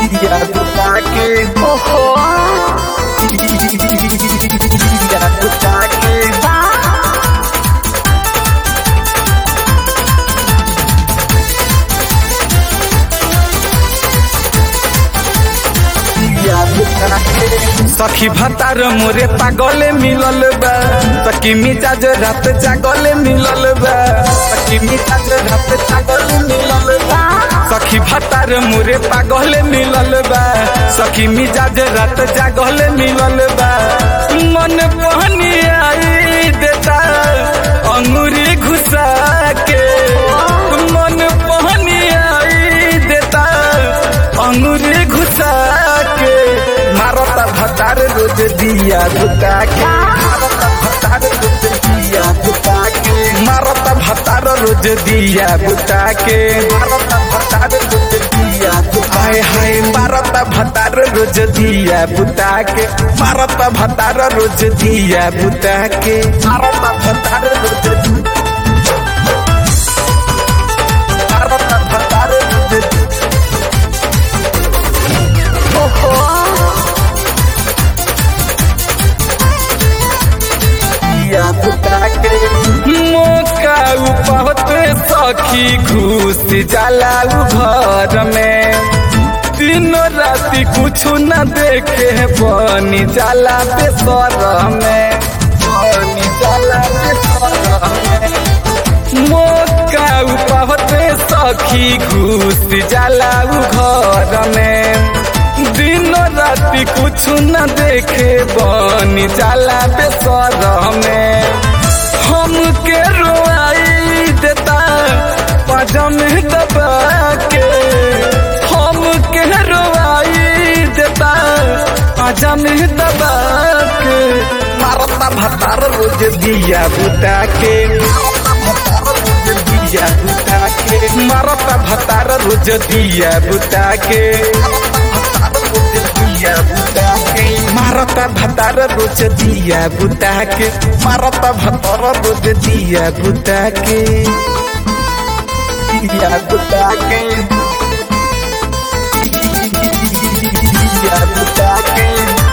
दिया बुता के ओहो दिया बुता के बा दिया बुता के सखी भतार मोरे पागले मिलल बा सखी मिजाज रात जागले मिलल बा सखी मिजाज रात जागले मिलल बा सखी भतार मोरे पागले मिलल बा सखी मिजाज रात जागले मिलल बा मन पहनी आई देता अंगूरी घुसा के मन पहनी आई देता अंगूरी घुसा के मारता भतार रोज दिया बुता के मारता भतार रोज दिया बुता के मारता भतार रोज दिया बुता के मारता भतार रोज दिया हाय हाय मारता भतार रोज दिया बुता के मारता भतार रोज दिया बुता के मारता भतार रोज मारता भतार रोज ओहो दिया बुता के मौका उपहत सखी घुस जाला उ घर में तीनों राति कुछ न देखे बनी जाला बेसर में बनी जाला बेसर में मौका उपहत सखी घुस जाला उ घर में दिनों राति कुछ न देखे बनी जाला बेसर में हमके रोआई देता पजम दबा के हमके रोआई देता पजम दबा के मारता भतार रोज दिया बुता के दिया बुता के मारता भतार रोज दिया बुता के दिया बुता के मारता भतार रोज दिया बुता के मारता भतार रोज दिया बुता के दिया बुता के दिया बुता के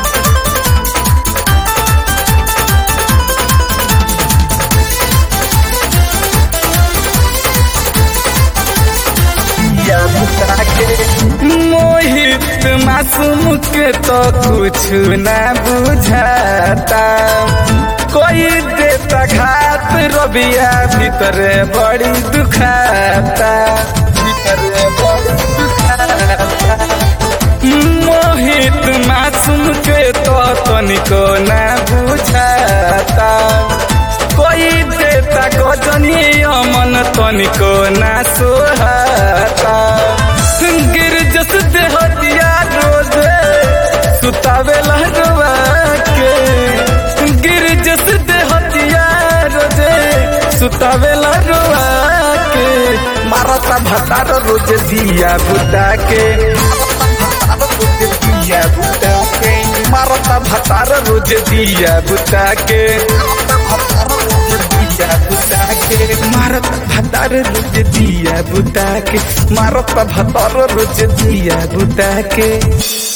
दिया बुता के मोहित मासूम के तो कुछ न बुझाता कोई देता घात रबिया भीतर बड़ी दुखाता भीतर बड़ी दुखाता मोहित मासूम के तो तनिको न बुझाता कोई देता गजनी अमन तनिको न सोहाता गिर जस देहतिया रोज सुतावे लहरवा के गिर जस देहतिया रोज सुतावे लहरवा के मारता भतार रोज दिया बुता के दिया बुता के मारता भतार रोज दिया बुता के दिया बुता के मारत भतार रोज दिया बुता के मारत भतार रोज दिया बुता के